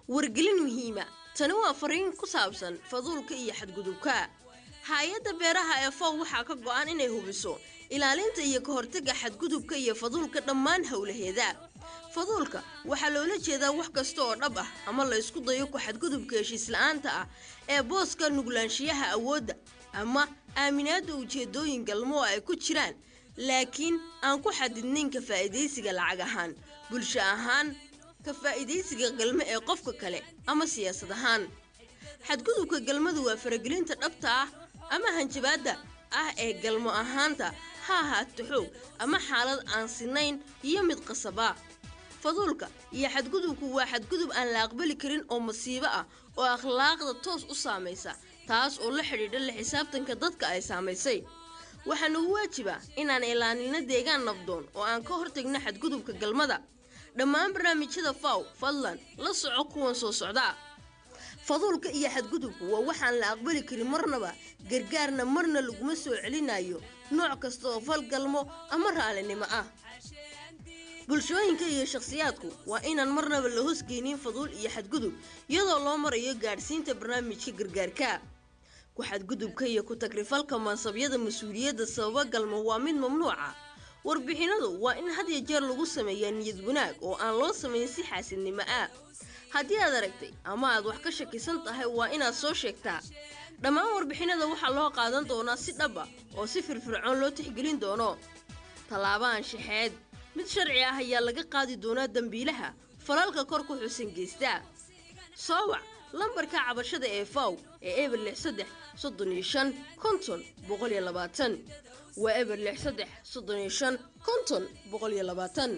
wargelin muhiima tani waa fariin ku saabsan faduulka iyo xadgudubka hay-adda beeraha ee fow waxaa ka go-an inay hubiso ilaalinta iyo ka hortagga xadgudubka iyo faduulka dhammaan howlaheeda faduulka waxaa loola jeedaa wax kasta oo dhab ah ama la ysku dayo ku xadgudubka heshiis la-aanta ah ee booska nuglaanshiyaha awoodda ama aaminaadda ujeedooyin galmo oo ay ku jiraan laakiin aan ku xadidnayn ka faa'iidaysiga lacag ahaan bulsho ahaan ka faa'iidaysiga galmo ee qofka kale ama siyaasad ahaan xadgudubka galmadu waa faragelinta dhabta ah ama hanjabaadda ah ee galmo ahaanta ha ahaato xoog ama xaalad aan sinayn iyo mid qasaba faduulka iyo xadgudubku waa xadgudub aan la aqbali karin oo masiibo ah oo akhlaaqda toos u saamaysa taas oo la xidhiidha la xisaabtanka dadka ay saamaysay waxaa nagu waajiba inaan ilaalinno deegaan nabdoon oo aan ka hortagno xadgudubka galmada dhammaan barnaamijyada faw fadlan la soco kuwan soo socda faduulka iyo xadgudubku waa waxaan la aqbali karin marnaba gargaarna marna laguma soo celinayo nooc kasta oo falgalmo ama raalinimo ah bulshooyinka iyo shakhsiyaadku waa inaan marnaba la hosgeynin faduul iyo xadgudub iyadoo loo marayo gaadhsiinta barnaamijka gargaarka ku xadgudubka iyo ku tagrifalka mansabyada mas-uuliyadda sababa galmo waa mid mamnuuca warbixinadu waa in had ya jeer lagu sameeyaa niyad wanaag oo aan loo samayn si xaasidnimo ah haddii aad aragtay ama aad wax ka shakisan tahay waa inaad soo sheegtaa dhammaan warbixinada waxaa loo qaadan doonaa si dhaba oo si firfircoon loo tixgelin doono tallaabo anshaxeed mid sharci ah ayaa laga qaadi doonaa dembiilaha falalka kor ku xusan geysta soo wac lambarka cabashada ee faw ee eber lix saddex soddon iyo shan konton boqol iyo labaatan waa eber lix saddex soddon iyo shan konton boqol iyo labaatan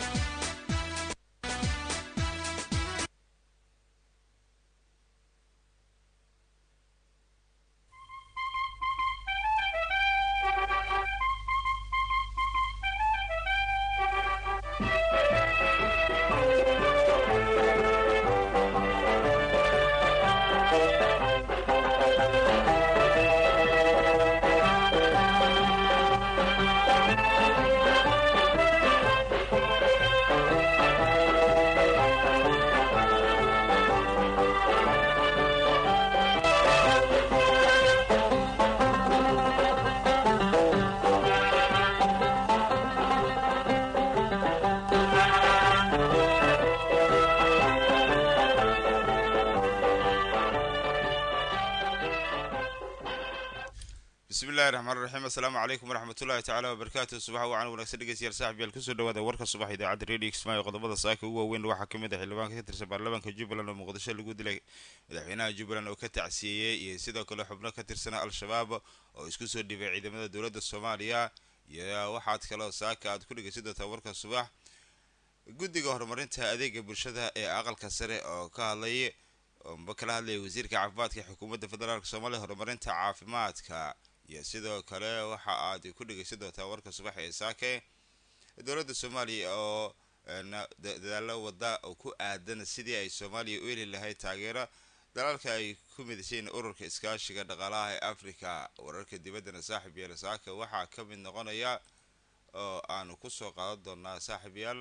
bismillahi raxmaan raxiim assalaamu calaykum waraxmatullahi tacaala wabarakaatu subaxa wacan wanaagsan dhegeystayaal saaxib yaal kusoo dhawaada warka subax idaacadda radio kismaayo qodobada saaka ugu waaweyn waxaa ka mid ah xildhibaanka ka tirsan baarlamaanka jubbaland oo muqdisho lagu dilay madaxweynaha jubbaland oo ka tacsiyeeyey iyo sidoo kale xubno ka tirsana al-shabaab oo isku soo dhibay ciidamada dowladda soomaaliya iyo waxaad kaloo saaka aad ku dhegeysan doontaa warka subax guddiga horumarinta adeega bulshada ee aqalka sare oo ka hadlay oba kala hadlaya wasiirka caafimaadka xukuumadda federaalk soomaaliya horumarinta caafimaadka iyo sidoo kale waxa aad ku dhegeysan doontaa warka subax ee saake dowladda soomaaliya oo dadaalo wada oo ku aadan sidii ay soomaaliya u heli lahayd taageero dalalka ay ku midaseen ururka iskaashiga dhaqaalaha ee africa wararka dibaddana saaxib yaal saaka waxaa ka mid noqonaya oo aanu kusoo qaadan doonaa saaxib yaal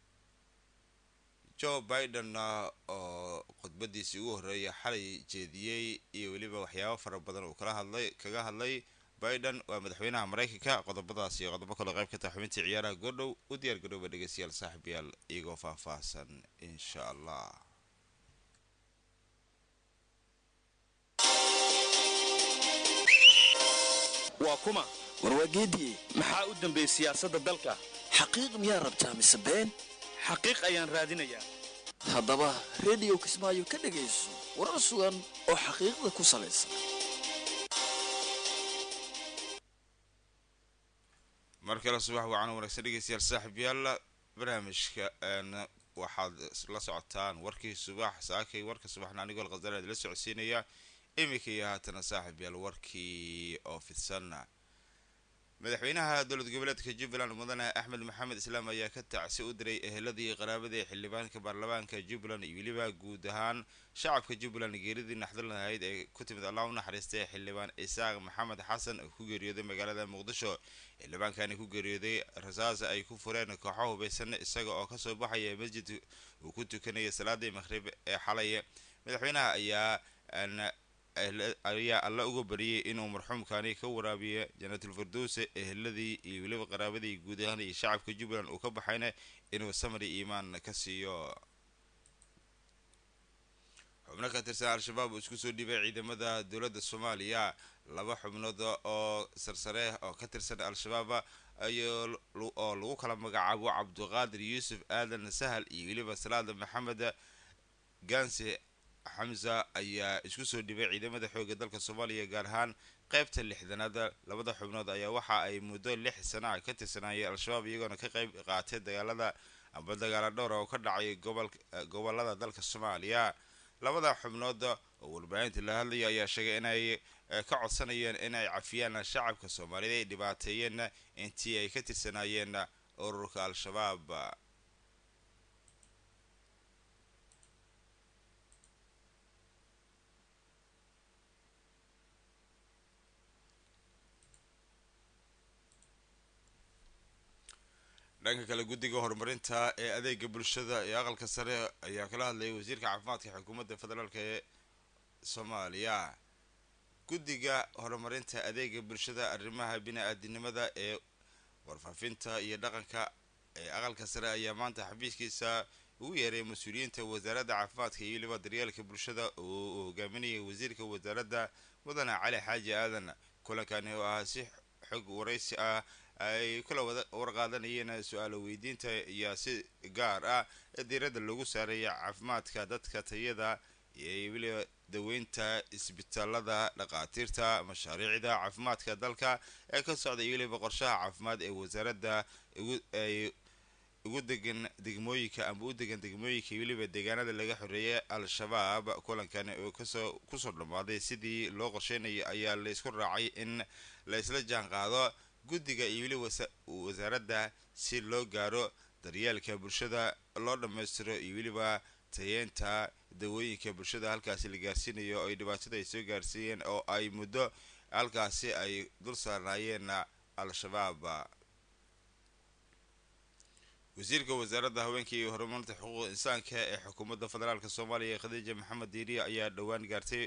joe biden oo khudbadiisii ugu horreeya xalay jeediyey iyo weliba waxyaabo fara badan uu kala hadlay kaga hadlay biden waa madaxweynaha maraykanka qodobadaas iyo qodobo kaloo qayb ka taha xubintii ciyaaraha goordhow u diyaar garooba dhegeystayaal saaxiibyaal iyagoo faahfaahsan insha allah waa kuma warwaageediye maxaa u dambeeyey siyaasadda dalka xaqiiq miyaa rabtaa mise been xaqiiq ayaan raadinayaa haddaba rediyo kismaayo ka dhegayso warar sugan oo xaqiiqda ku salaysan mar kale subax wacan wanaagsan dhegeystayaal saaxib yaalla barnaamijka waxaad la socotaan warkii subax saakay warka subaxna anigoo alkhasalaad la socodsiinaya iminka iyo haatana saaxib yaal warkii oo fidsan madaxweynaha dowlad goboleedka jubbaland mudane axmed maxamed islaam ayaa ka tacsi u diray eheladii qaraabadii xildhibaanka baarlamaanka jubbaland iyo weliba guud ahaan shacabka jubbaland geeridii naxdin lahayd ee ku timid allah u naxariistay xildhibaan isaaq maxamed xasan oo ku geeriyooday magaalada muqdisho xildhibaankani ku geeriyooday rasaas ay ku fureen kooxo hubaysan isaga oo kasoo baxaya masjid uu ku tukanaya salaadii maqhrib ee xalay madaxweynaha ayaa ayaa alla uga bariyay inuu marxuumkani ka waraabiyo janaatul firdowse eheladii iyo weliba qaraabadii guud ahaan iyo shacabka jubbaland uu ka baxayna inuu samri iimaan ka siiyo xubno ka tirsan al-shabaab uu isku soo dhibay ciidamada dowladda soomaaliya laba xubnood oo sarsare oo ka tirsan al-shabaab oo lagu kala magacaabo cabdiqaadir yuusuf aadan sahal iyo weliba salaada maxamed gaanse xamza ayaa isku soo dhibay ciidamada xoogga dalka soomaaliya gaar ahaan qaybta lixdanaad labada xubnood ayaa waxa ay muddo lix sana ah ka tirsanaayeen al-shabaab iyagoona ka qayb qaatay dagaalada amba dagaala dhowra oo ka dhacay gobolada dalka soomaaliya labada xubnood oo warbaahinta la hadlaya ayaa sheegay inay ka codsanayeen inay cafiyaan shacabka soomaaliyed ay dhibaateeyeen intii ay ka tirsanaayeen ururka al-shabaab dhanka kale guddiga horumarinta ee adeega bulshada ee aqalka sare ayaa kala hadlayay wasiirka caafimaadka xukuumadda federaalk ee soomaaliya guddiga horumarinta adeega bulshada arrimaha bini-aadinimada ee warfaafinta iyo dhaqanka ee aqalka sare ayaa maanta xafiiskiisa ugu yeeray mas-uuliyiinta wasaaradda caafimaadka iyo weliba daryeelka bulshada oo uu hogaaminayay wasiirka wasaaradda mudane cali xaaji aadan kulankani oo ah si xog waraysi ah ay kula warqaadanayeen su-aalo weydiinta iyo si gaar ah ee diiradda lagu saaraya caafimaadka dadka tayada iyo weliba daweynta isbitaalada dhaqaatiirta mashaariicda caafimaadka dalka ee ka socda iyo weliba qorshaha caafimaad ee wasaaradda ay ugu degan degmooyinka amba u degan degmooyinka iyo weliba deegaanada laga xoreeyay al-shabaab kulankani oo kasoo kusoo dhammaaday sidii loo qorsheynayo ayaa la isku raacay in la isla jaan qaado guddiga iyo weli wasaaradda si loo gaaro daryeelka bulshada loo dhammaystiro iyo weliba tayeenta dawooyinka bulshada halkaasi la gaarsiinayo oo ay dhibaatada ay soo gaarsiiyeen oo ay muddo halkaasi ay dul saarnaayeen al-shabaab wasiirka wasaaradda haweenka iyo horumarinta xuquuq insaanka ee xukuumadda federaalk soomaaliya khadiija maxamed diiriya ayaa dhowaan gaartay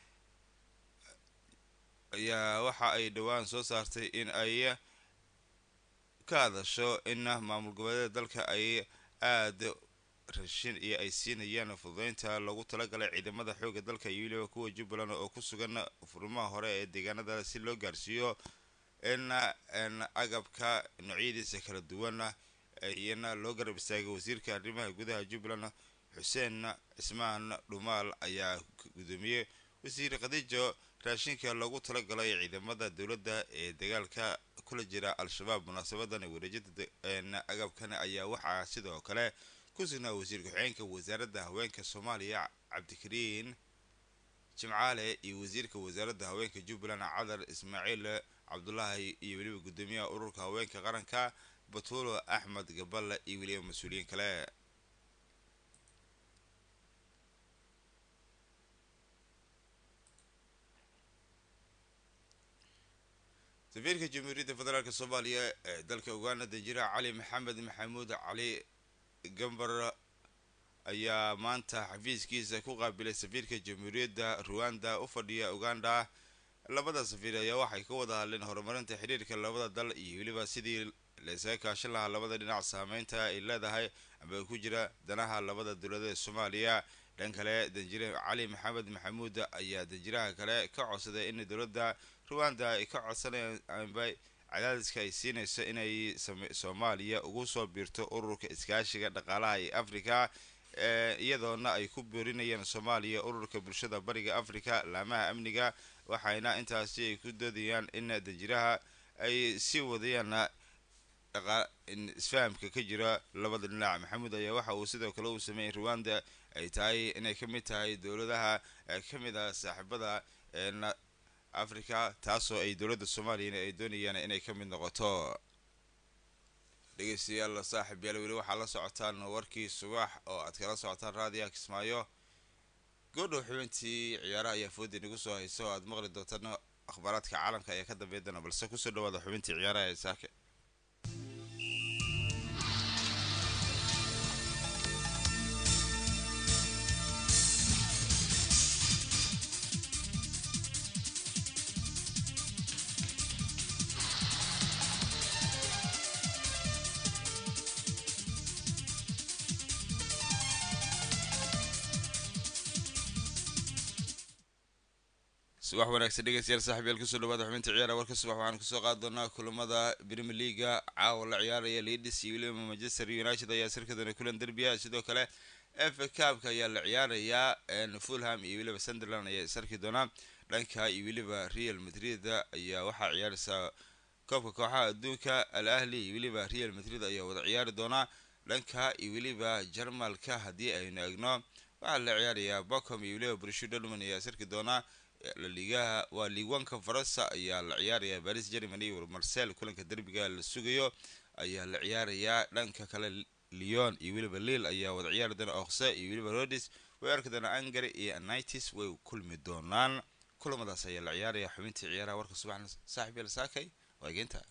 ayaa waxa ay dhowaan soo saartay in ay ka hadasho in maamul goboleeda dalka ay aada rashin iyo ay siinayaan fududeynta loogu talagalay ciidamada xoogga dalka iyo weliba kuwa jubbaland oo ku sugan furmaha hore ee deegaanada si loo gaarsiiyo in agabka noocyadiisa kala duwan iyana loo garab istaagay wasiirka arrimaha gudaha jubbaland xuseen cismaan dhumaal ayaa gudoomiyey wasiir khadiijo raashinka loogu talagalay ciidamada dowladda ee dagaalka kula jira al-shabaab munaasabadan wareejinta agabkan ayaa waxaa sidoo kale ku sugnaa wasiir ku-xigeenka wasaaradda haweenka soomaaliya cabdikariin jimcaale iyo wasiirka wasaaradda haweenka jubbaland cadar ismaaciil cabdulaahi iyo weliba guddoomiyaha ururka haweenka qaranka batuulo axmed gaballe iyo weliba mas-uuliyiin kale safiirka jamhuuriyadda federaalk soomaaliya ee dalka uganda danjira cali maxamed maxamuud cali gambar ayaa maanta xafiiskiisa ku qaabilay safiirka jamhuuriyadda ruwanda u fadhiya uganda labada safiir ayaa waxay ka wada hadleen horumarinta xiriirka labada dal iyo weliba sidii laysaga kaashan lahaa labada dhinac saameynta ay leedahay amba ku jira danaha labada dowladeed soomaaliya dhan kale danjire cali maxamed maxamuud ayaa danjiraha kale ka codsaday in dowladda ruwanda ay ka codsanayaan amba cadaadiska ay siinayso inay soomaaliya ugu soo biirto ururka iskaashiga dhaqaalaha ee africa iyadoona ay ku boorinayaan soomaaliya ururka bulshada bariga africa laamaha amniga waxayna intaasi ay ku doodayaan in danjiraha ay sii wadayaan isfahamka ka jira labada dhinac maxamuud ayaa waxa uu sidoo kale uu sameeyey ruwanda ay tahay inay ka mid tahay dowladaha ka mid ah saaxiibada africa taasoo ay dowladda soomaaliyana ay doonayaan inay ka mid noqoto dhegeystayaal saaxib yaal weli waxaa la socotaan warkii subax oo aad kala socotaan raadiyaha kismaayo goodhow xubintii ciyaaraha ayaa foodi nagu soo haysa oo aad maqli doontaan akhbaaraadka caalamka ayaa ka dambeyn doona balse kusoo dhawaada xubintii ciyaaraha ee saake subax wanaagsan dhegeystayaal saaxiibyaal kusoo dhawaada xubinta ciyaara warka subax waxaan kusoo qaadi doonaa kulamada premier leaga caawa la ciyaaraya leeds iyo weliba manchester united ayaa sirkadoona kulan derbiya sidoo kale efa cabka ayaa la ciyaarayaa fulham iyo weliba sunderland ayaa isarki doonaa dhanka iyo weliba real madrid ayaa waxaa ciyaaraysaa koobka kooxaha adduunka al ahli iyo weliba real madrid ayaa wada ciyaari doonaa dhanka iyo weliba jarmalka haddii aynu egno waxaa la ciyaarayaa bocom iyo weliba brishu dolman ayaa isarki doonaa laligaha waa liigwanka faransa ayaa la ciyaarayaa baris germany iyo marcel kulanka derbiga la sugayo ayaa la ciyaarayaa dhanka kale leon iyo weliba lil ayaa wada ciyaari doona okse iyo weliba rodis way arki doonaa angary iyo anitis way kulmi doonaan kulamadaas ayaa la ciyaaraya xubintii ciyaaraha warka subaxna saaxib yal saakay waa geenta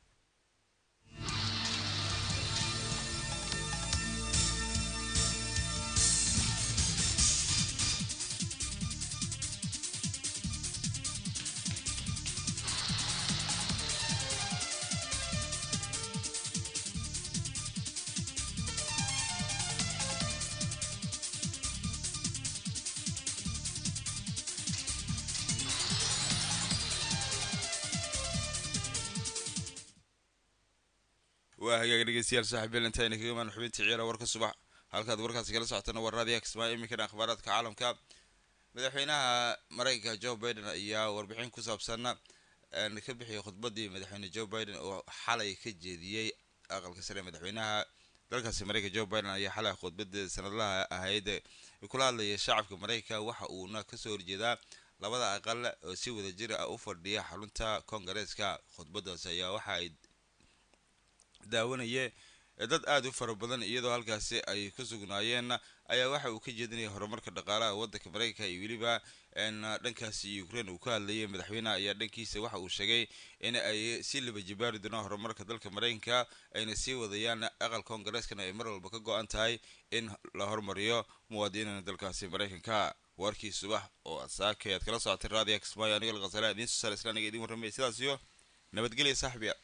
waa hagaag dhegeystayaal saaxiibyal intayna kaga imaan xubintii ciyaara warka subax halkaad warkaasi kala socotana waa raadiyaha kismaayo iminkana akhbaaraadka caalamka madaxweynaha mareykanka joe biden ayaa warbixin ku saabsan ka bixiyay khudbadii madaxweyne joe biden oo xalay ka jeediyey aqalka sare madaxweynaha dalkaasi mareykanka joe biden ayaa xalay khudbadii sanadlaha ahayd kula hadlaya shacabka mareykanka waxa uuna kasoo horjeedaa labada aqal oo si wada jir ah u fadhiya xarunta koongareeska khudbadaas ayaa waxa ay daawanaya dad aada u fara badan iyadoo halkaasi ay ku sugnaayeen ayaa waxa uu ka jeedinaya horumarka dhaqaalaha waddanka mareykanka iyo weliba dhankaasi ukraine uu ka hadlayay madaxweyneha ayaa dhankiisa waxa uu sheegay in ay si liba jibaari doonaan horumarka dalka mareykanka ayna sii wadayaan aqal koongareskana ay mar walba ka go-an tahay in la hormariyo muwaadiniina dalkaasi mareykanka warkii subax oo saakay aad kala socotay raadiya kismaayo aniga laqasala idiin soo saara islaaniga idiin warramaya sidaas iyo nabadgelya saaxibiya